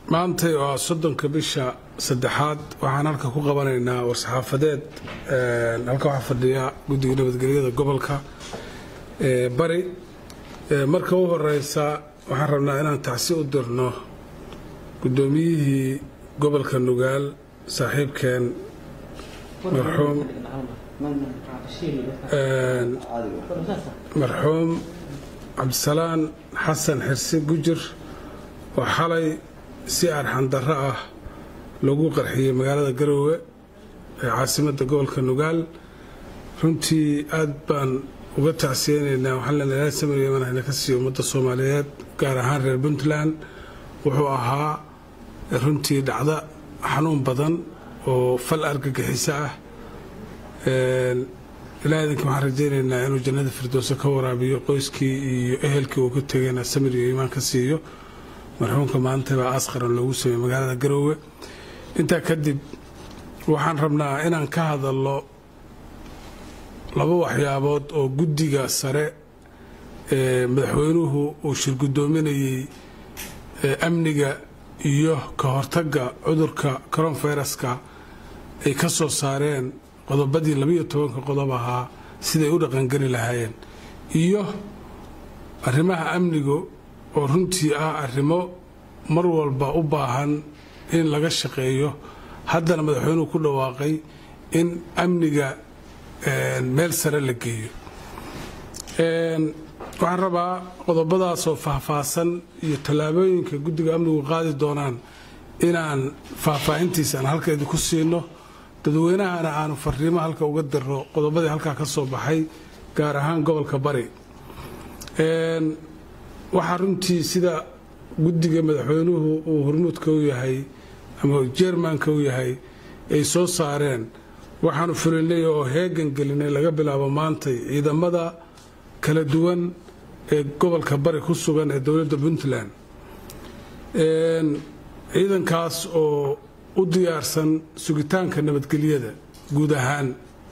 maantay oo ah soddonka bisha saddexaad waxaan halka ku qabanaynaa war-saxaafadeed halka waxaa fadhiya guddiga nabadgelyada gobolka bari marka u horeysa waxaan rabnaa inaan tacsi u dirno guddoomiyihii gobolka nugaal saaxiibkeen marxuum marxuum cabdisalaan xasan xirsi gujir oo xalay si arxandarro ah lagu qarxiyey magaalada garoowe ee caasimadda gobolka nugaal runtii aad baan uga tacsiyeynaynaa waxaan leenahay ilaahay samir yeman hayna ka siiyo ummadda soomaaliyeed gaar ahaan reer puntland wuxuu ahaa runtii dhacdo xanuun badan oo fal argagixiso ah ilaah idinka waxaan rajaynaynaa inuu jannada firdowse ka waraabiyo qoyskii iyo ehelkii uu ka tegayna samir iyo iimaan ka siiyo marxuumka maanta baa aas qaran loogu sameeyey magaalada garoowe intaa kadib waxaan rabnaa inaan ka hadalno laba waxyaabood oo guddiga sare ee madaxweynuhu uu shirgudoominayey amniga iyo ka hortagga cudurka coronfiraska ay ka soo saareen qodobadii labiyo tobanka qodob ahaa siday u dhaqangeli lahaayeen iyo arrimaha amnigu oo runtii ah arrimo mar walba u baahan in laga shaqeeyo haddana madaxweynuhu ku dhawaaqay in amniga meel sare la geeyo waxaan rabaa qodobadaasoo faahfaahsan iyo tallaabooyinka guddiga amnigu qaadi doonaan inaan faahfaahintiisa aan halka idinku siino dadweynahana aanu fariimo halka uga diro qodobadii halkaa ka soo baxay gaar ahaan gobolka bari waxaa runtii sida guddiga madaxweynuhu uu hormuudka u yahay ama jermanka u yahay ay soo saareen waxaanu fulinay oo heegan gelinay laga bilaabo maantay ciidamada kala duwan ee gobolka bari ku sugan ee dowladda puntland ciidankaas oo u diyaarsan sugitaanka nabadgelyada guud ahaan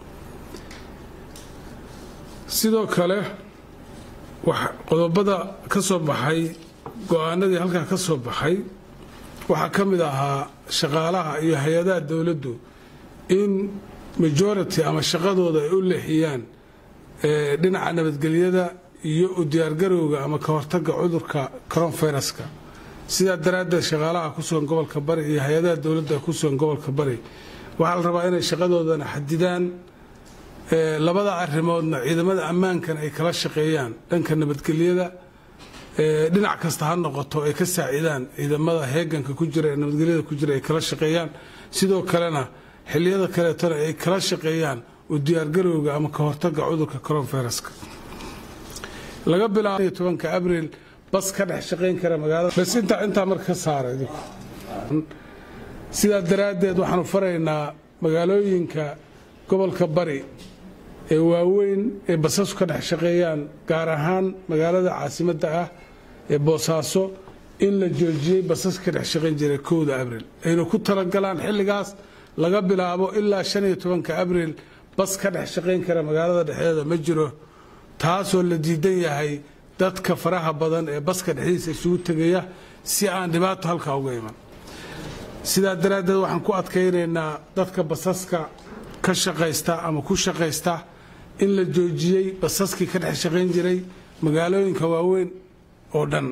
sidoo kale qodobada ka soo baxay go-aanadii halkaa ka soo baxay waxaa ka mid ahaa shaqaalaha iyo hay-adaha dowladdu in majority ama shaqadooda ay u leexiyaan dhinaca nabadgelyada iyo u diyaargarowga ama ka hortagga cudurka coronfiraska sidaa daraaddeed shaqaalaha ku sugan gobolka bari iyo hay-adaha dowladda ku sugan gobolka bari waxaa la rabaa inay shaqadoodana xadidaan labada arrimoodna ciidamada ammaankan ay kala shaqeeyaan dhanka nabadgelyada dhinac kasta ha noqoto ay ka saacidaan ciidamada heeganka ku jira ee nabadgelyada ku jira ay kala shaqeeyaan sidoo kalena xiliyada kaleetona ay kala shaqeeyaan u diyaargarowga ama ka hortagga cudurka coronfiraska laga bilaabo tobanka abriil bas ka dhex shaqayn kara magaalada bas intaa intaa marka ka saara idinku sidaa daraaddeed waxaanu faraynaa magaalooyinka gobolka bari ee waaweyn ee basasku ka dhex shaqeeyaan gaar ahaan magaalada caasimadda ah ee boosaaso in la joojiyey basaska ka dhex shaqayn jiray kowda abriil ayna ku talagalaan xilligaas laga bilaabo ilaa shan iyo tobanka abriil bas ka dhex shaqayn kara magaalada dhexdeeda ma jiro taasoo la diidan yahay dadka faraha badan ee baska dhexdiisa isugu tegaya si aan dhibaato halkaa uga iman sidaa daraaddeed waxaan ku adkaynaynaa dadka basaska ka shaqaysta ama ku shaqaysta in la joojiyey basaskii ka dhex shaqayn jiray magaalooyinka waaweyn oo dhan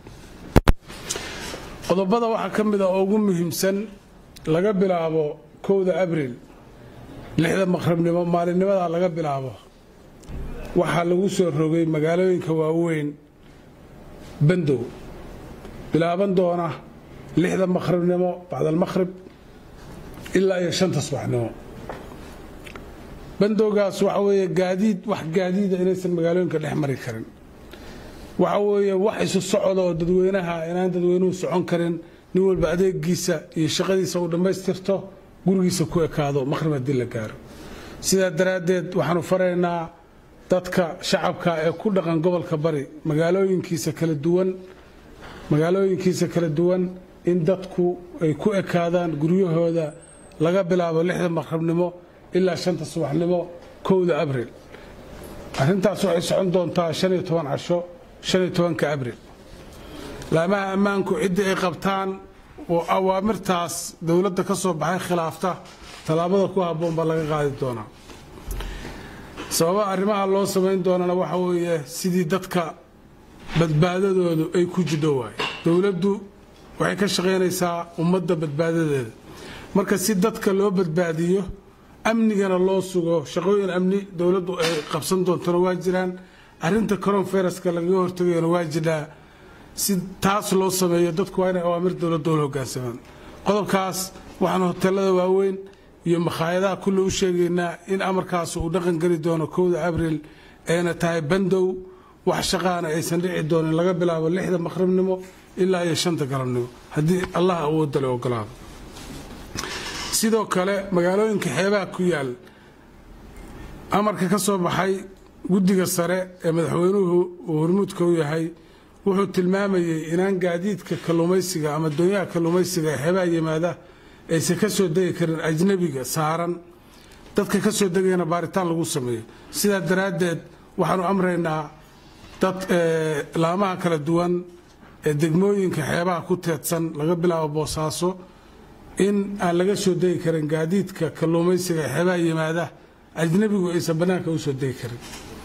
qodobada waxaa ka mid a oo ugu muhiimsan laga bilaabo kowda abriil lixda maqribnimo maalinnimadaa laga bilaabo waxaa lagu soo rogay magaalooyinka waaweyn bandow bilaaban doona lixda maqribnimo bacdalmaqhrib ilaa iyo shanta subaxnimo bandowgaas waxa weeye gaadiid wax gaadiida inaysan magaalooyinka dhex mari karin waxa weeye wax isu socda oo dadweynaha inaan dadweynuhu socon karin nin walba adeegiisa iyo shaqadiisa uu dhammaystirto gurigiisa ku ekaado maqhrib haddii la gaaro sidaa daraaddeed waxaanu faraynaa dadka shacabka ee ku dhaqan gobolka bari magaalooyinkiisa kala duwan magaalooyinkiisa kala duwan in dadku ay ku ekaadaan guryahooda laga bilaabo lixda maqribnimo ilaa shanta subaxnimo kowda abriil arrintaas waxay socon doontaa shan iyo toban casho shan iyo tobanka abriil laamaha ammaanku ciddii ay qabtaan oo awaamirtaas dowladda ka soo baxay khilaafta tallaabada ku habboon baa laga qaadi doonaa sababa arrimaha loo samayn doonana waxa weeye sidii dadka badbaadadoodu ay ku jidho waaye dowladdu waxay ka shaqaynaysaa ummadda badbaadadeeda marka si dadka loo badbaadiyo amnigana loo sugo shaqooyin amni dowladdu ay qabsan doontona waa jiraan arrinta coronfereska lagaga hortagayona waa jiraa si taas loo sameeyo dadku waa inay awaamir dowladda ula hogaansamaan qodobkaas waxaan hoteelada waaweyn iyo makhaayadaha kulle u sheegaynaa in amarkaas uu dhaqan geli doono kowda abriil ayna tahay bandow wax shaqaana aysan dhici doonin laga bilaabo lixda maqribnimo ilaa iyo shanta galabnimo haddii allah awoodale ogolaado sidoo kale magaalooyinka xeebaha ku yaal amarka ka soo baxay guddiga sare ee madaxweynuhu uu hormuudka u yahay wuxuu tilmaamayey inaan gaadiidka kalluumaysiga ama doonyaha kalluumaysiga ee xeebaha yimaada aysan ka soo degi karin ajnabiga saaran dadka ka soo degayana baaritaan lagu sameeyo sidaa daraaddeed waxaanu amraynaa dad laamaha kala duwan ee degmooyinka xeebaha ku teedsan laga bilaabo boosaaso in aan laga soo degi karin gaadiidka kalluumaysiga ee xeebaha yimaada ajnabigu aysan bannaanka u soo degi karin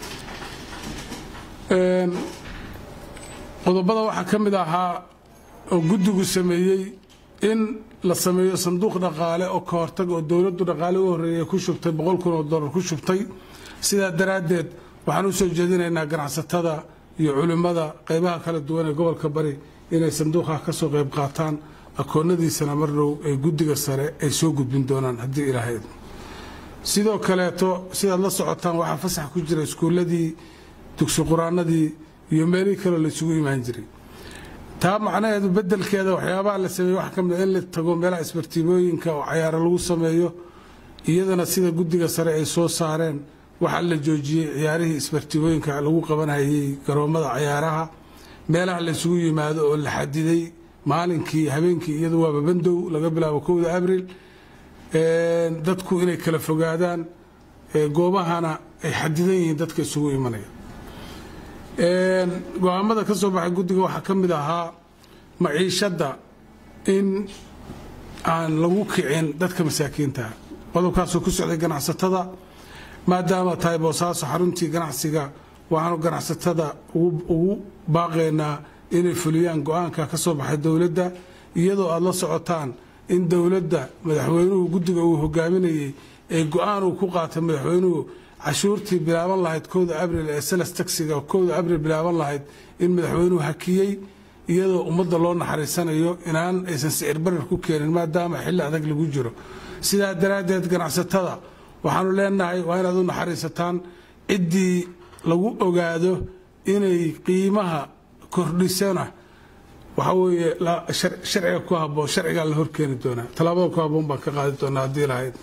qodobada waxaa ka mid ahaa oo guddigu sameeyey in la sameeyo sanduuq dhaqaale oo ka hortag oo dowladdu dhaqaale u horreeyay ku shubtay boqol kun oo dollar ku shubtay sidaa daraaddeed waxaan u soo jeedinaynaa ganacsatada iyo culimmada qaybaha kala duwan ee gobolka bari inay sanduuqaha ka soo qayb qaataan akoonnadiisana mar dhow ee guddiga sare ay soo gudbin doonaan haddii ilaahay idmo sidoo kaleeto sidaad la socotaan waxaa fasax ku jira iskuulladii dugsi qur-aanadii iyo meelihii kaloo laysugu imaan jiray taa macnaheedu bedelkeeda waxyaabaha la sameeye waxa ka mid a in la tago meelaha isbartiimooyinka oo cayaaro lagu sameeyo iyadana sida guddiga sare ay soo saareen waxaa la joojiyey ciyaarihii isbartiimooyinka lagu qabanayay garoommada cayaaraha meelaha laysugu yimaado oo la xadiday maalinkii habeenkii iyadu waaba bandow laga bilaabo kowda abriil dadku inay kala fogaadaan goobahana ay xadidan yihiin dadka isugu imanaya go-aamada ka soo baxay guddiga waxaa ka mid ahaa maciishadda in aan lagu kicin dadka masaakiinta qodobkaasoo ku socday ganacsatada maadaama tahay boosaaso xaruntii ganacsiga waxaanu ganacsatada ugu baaqaynaa inay fuliyaan go-aanka ka soo baxay dowladda iyadoo aad la socotaan in dowladda madaxweynuhu guddiga uu hogaaminayey ee go-aan uu ku qaatay madaxweynuhu cashuurtii bilaaban lahayd kowda abriil ee seles taxiga kowda abriil bilaaban lahayd in madaxweynuhu hakiyey iyadoo ummadda loo naxariisanayo inaan aysan sicir barar ku keenin maadaama xilli adag lagu jiro sidaa daraaddeed ganacsatada waxaanu leenahay waa inaad u naxariisataan ciddii lagu ogaado inay qiimaha kordhisana waxaa weeye sharciga ku habboon sharcigaa la horkeeni doonaa tallaabada ku habboon baan ka qaadi doonaa haddii lahayd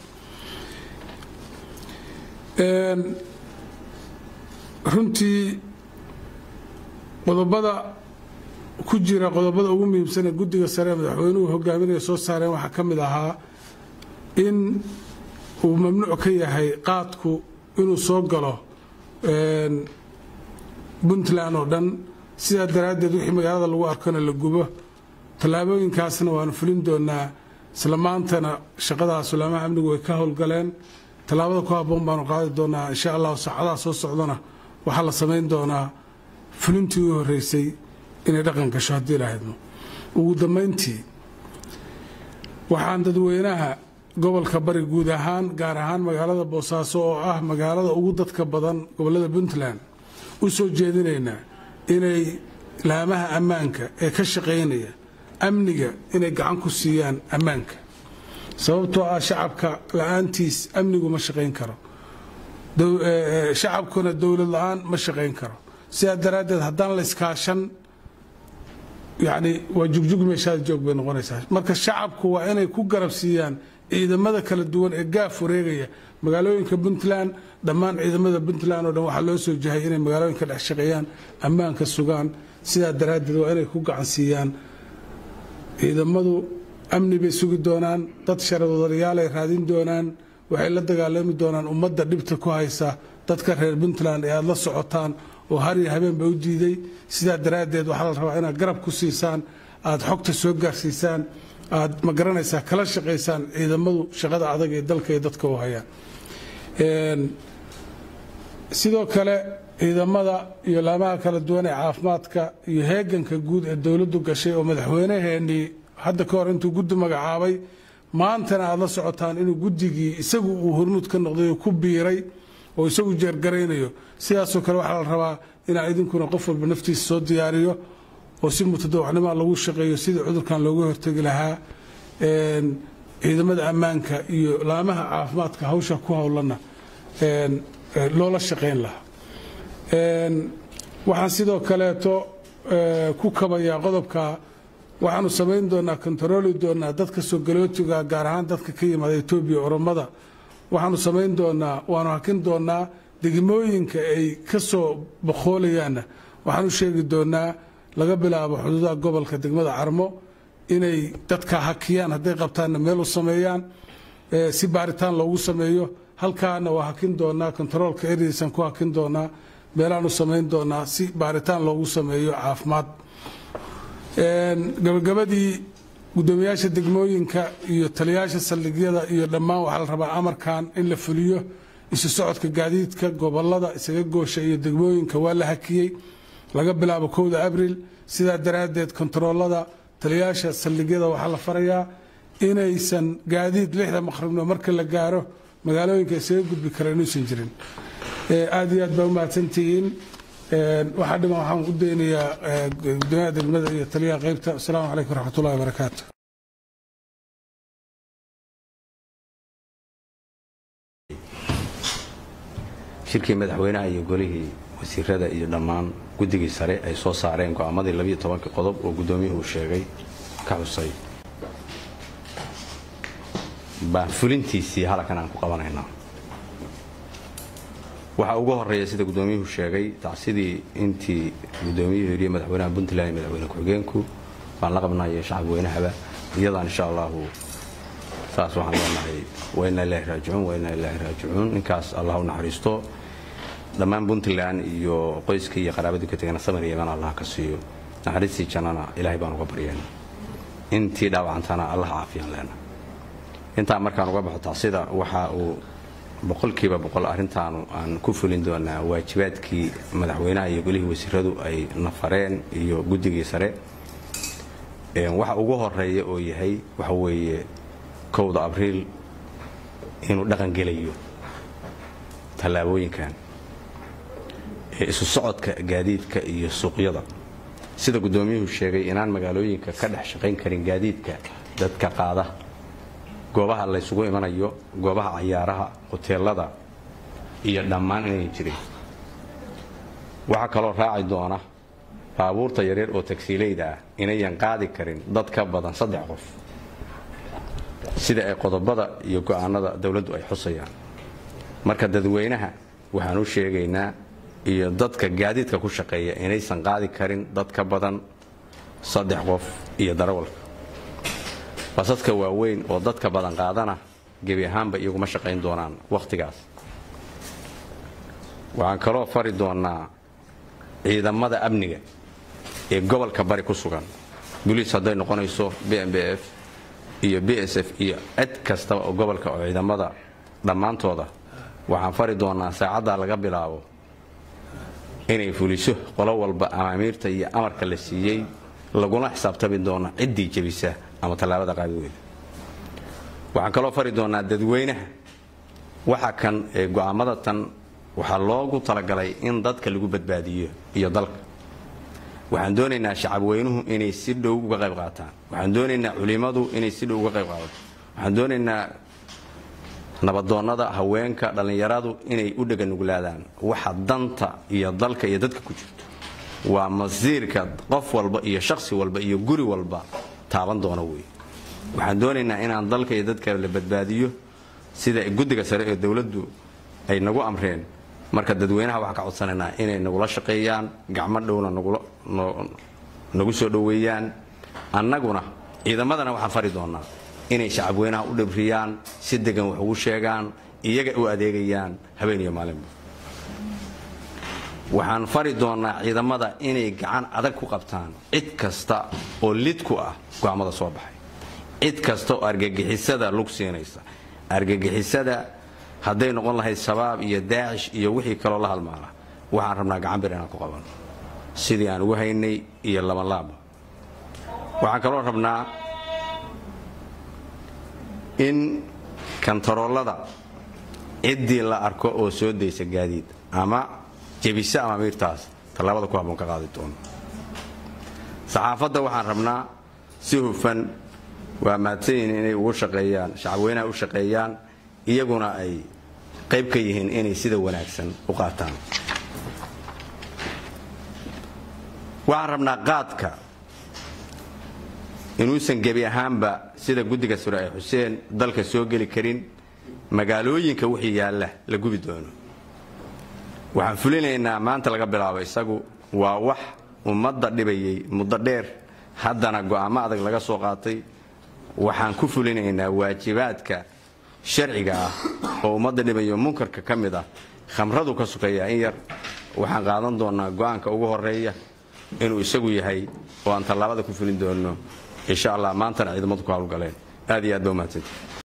runtii qodobada ku jira qodobada ugu muhiimsan ee guddiga sare madaxweynuhu hogaaminaya soo saareen waxaa ka mid ahaa in uu mamnuuc ka yahay qaadku inuu soo galo puntland oo dhan sidaa daraaddeed wixii magaalada lagu arkona la gubo tallaabooyinkaasna waanu fulin doonaa isla maantana shaqadaas ulaamaha amnigu way ka howlgaleen tallaabada ku habboon baanu qaadi doonaa insha allahu saacadaha soo socdana waxaa la samayn doonaa fulintii u horreysay inay dhaqan gasho haddii lahaydmo ugu dambayntii waxaan dadweynaha gobolka bari guud ahaan gaar ahaan magaalada boosaaso oo ah magaalada ugu dadka badan gobollada puntland u soo jeedinaynaa inay laamaha ammaanka ee ka shaqaynaya amniga inay gacan ku siiyaan ammaanka sababtoo ah shacabka la-aantiis amnigu ma shaqayn karo shacabkuna dowlad la-aan ma shaqayn karo sidaa daraaddeed haddaan la iskaashan yani waa jugjug meeshaada joog bay noqonaysaa marka shacabku waa inay ku garab siiyaan ciidamada kala duwan ee gaaf wareegaya magaalooyinka puntland dhammaan ciidamada puntland oo dhan waxaa loo soo jahay inay magaalooyinka dhex shaqeeyaan ammaanka sugaan sidaa daraaddeed waa inay ku gacan siiyaan ciidamadu amni bay sugi doonaan dad sharadodayaalay raadin doonaan waxay la dagaalami doonaan ummadda dhibta ku haysa dadka reer puntland ee aad la socotaan oo hariyo habeenba u diiday sidaa daraaddeed waxaa la rabaa inaad garab ku siisaan aad xogta soo gaarsiisaan aad ma garanaysaa kala shaqaysaan ciidamadu shaqada adag ee dalka iyo dadka u hayaan sidoo kale ciidamada iyo laamaha kala duwan ee caafimaadka iyo heeganka guud ee dowladdu gashay oo madaxweynaheenii hadda ka hor intuu guddi magacaabay maantana aad la socotaan inuu guddigii isagu uu hormuud ka noqday oo ku biiray oo isagu jeergaraynayo sidaasoo kale waxaa la rabaa inaa idinkuna qof walba naftiisa soo diyaariyo oo si mutadawacnimaa lagu shaqeeyo sidii cudurkan looga hortegi lahaa ciidamada ammaanka iyo laamaha caafimaadka hawsha ku howlana loola shaqayn lahaa waxaan sidoo kaleeto ku kabayaa qodobka waxaanu samayn doonaa kontarooli doonaa dadka soo galootiga gaar ahaan dadka ka yimaada etoobiya oromada waxaanu samayn doonaa waanu hakin doonaa degmooyinka ay ka soo boqoolayaanna waxaan u sheegi doonaa laga bilaabo xuduudaha gobolka degmada carmo inay dadka hakiyaan hadday qabtaanna meel u sameeyaan si baaritaan loogu sameeyo halkaana waa hakin doonaa kontaroolka erdiisan ku hakin doonaa meelaanu samayn doonaa si baaritaan loogu sameeyo caafimaad gabagabadii gudoomiyaasha degmooyinka iyo taliyaasha saldhigyada iyo dhammaan waxaa la rabaa amarkan in la fuliyo isu socodka gaadiidka gobolada isaga goosha iyo degmooyinka waa la hakiyey laga bilaabo kowda abril sidaa daraaddeed kontaroolada taliyaasha saldhigyada waxaa la farayaa inaysan gaadiid lixda maqribno marka la gaaro magaalooyinka isaga gudbi kara inuusan jirin aad iyo aad baa u mahadsantihiin waxaa dhiman waxaan u daynayaa gudoomiyaha degmada iyo taliyaha qaybta asalaamu calaykum waraxmatullahi wabarakaatu shirkii madaxweynaha iyo golihii wasiirada iyo dhammaan guddigii sare ay soo saareen go'aamadii labiyo tobankii qodob oo guddoomiyuhu sheegay ka xusay baan fulintiisii halkan aan ku qabanaynaa waxaa ugu horeeya sida guddoomiyuhu sheegay tacsidii intii guddoomiyuhu yidhi madaxweynaha puntland iyo madaxweyne ku-xigeenku baan la qabnayo shacabweynahaba iyadaan insha allahu saas waxaan leenahay waa inaa ilaahi raajicuun waa inaa ilaahi raajicuun ninkaas allah u naxariisto dhammaan puntland iyo qoyskii iyo qaraabadii ka tegana samir yeman allah ka siiyo naxariistii jannana ilaahay baan uga baryayna intii dhaawacantana allah caafiyaan leena intaa markaan uga baxo tacsida waxa uu boqolkiiba boqol arrintaanu aan ku fulin doonaa waajibaadkii madaxweynaha iyo golihii wasiiradu ay nafareen iyo guddigii sare waxa ugu horeeya oo yahay waxa weeye kowda abriil inuu dhaqangelayo tallaabooyinkan isu socodka gaadiidka iyo suuqyada sida guddoomiyuhu sheegay inaan magaalooyinka ka dhex shaqayn karin gaadiidka dadka qaada goobaha laysugu imanayo goobaha cayaaraha hoteelada iyo dhammaan inay jirin waxaa kaloo raaci doona baabuurta yaryar oo tagsiileyda ah inayan qaadi karin dad ka badan saddex qof sida ay qodobada iyo go'aanada dowladdu ay xusayaan marka dadweynaha waxaan u sheegaynaa iyo dadka gaadiidka ku shaqeeya inaysan qaadi karin dad ka badan saddex qof iyo darawalka basaska waaweyn oo dadka badan qaadana gebi ahaanba iyaguma shaqayn doonaan wakhtigaas waxaan kaloo fari doonaa ciidamada amniga ee gobolka bari ku sugan boliis hadday noqonayso b m b f iyo b s f iyo cid kastaba oo gobolka oo ciidamada dhammaantooda waxaan fari doonaa saacaddaa laga bilaabo inay fuliso qolo walba amaamiirta iyo amarka la siiyey laguna xisaabtami doona ciddii jebisa ama tallaabada qaadiweyda waxaan kaloo fari doonaa dadweynaha waxa kan ee go'aamada tan waxaa loogu talagalay in dadka lagu badbaadiyo iyo dalka waxaan doonaynaa shacabweynuhu inay si dhow uga qayb qaataan waxaan doonaynaa culimmadu inay si dhow uga qayb qaadato waxaan doonaynaa nabadoonnada haweenka dhallinyaradu inay u dheganuglaadaan waxa danta iyo dalka iyo dadka ku jirto waa masiirka qof walba iyo shakhsi walba iyo guri walba taaban doona wey waxaan doonaynaa inaan dalka iyo dadka la badbaadiyo sida guddiga sare ee dowladdu ay nagu amreen marka dadweynaha waxaan ka codsanaynaa inay nagula shaqeeyaan gacmo dhowna nagu soo dhoweeyaan annaguna ciidamadana waxaan fari doonaa inay shacabweynaha u dhibriyaan si degan wax ugu sheegaan iyaga u adeegayaan habeen iyo maalinba waxaan fari doonaa ciidamada inay gacan adag ku qabtaan cid kasta oo lid ku ah go'aamada soo baxay cid kasta oo argagixisada lug siinaysa argagixisada hadday noqon lahayd shabaab iyo daacish iyo wixii kaloo la halmaala waxaan rabnaa gacanbir inaan ku qabanno sidii aan ugu haynay iyo labanlaaba waxaan kaloo rabnaa in kantaroolada ciddii la arko oo soo daysa gaadiid ama jebise ama miirtaas tallaabada ku habboon ka qaadi doono saxaafadda waxaan rabnaa si hufan waa mahadsanyihin inay ugu shaqeeyaan shacabweynaha u shaqeeyaan iyaguna ay qayb ka yihiin inay sida wanaagsan u qaataan waxaan rabnaa qaadka inuusan gebi ahaanba sida guddiga sure ee xuseen dalka soo geli karin magaalooyinka wixii yaalla la gubi doono waxaan fulinaynaa maanta laga bilaabo isagu waa wax ummadda dhibayay muddo dheer haddana go'aamo adag laga soo qaatay waxaan ku fulinaynaa waajibaadka sharciga ah oo ummadda dhibayo munkarka ka mid ah khamradu ka sukeeyaa in yar waxaan qaadan doonnaa go'aanka ugu horeeya inuu isagu yahay oo aan tallaabada ku fulin doonno insha allah maantana ciidamadu ku hawlgaleen aad iyo aad ba umahadsanti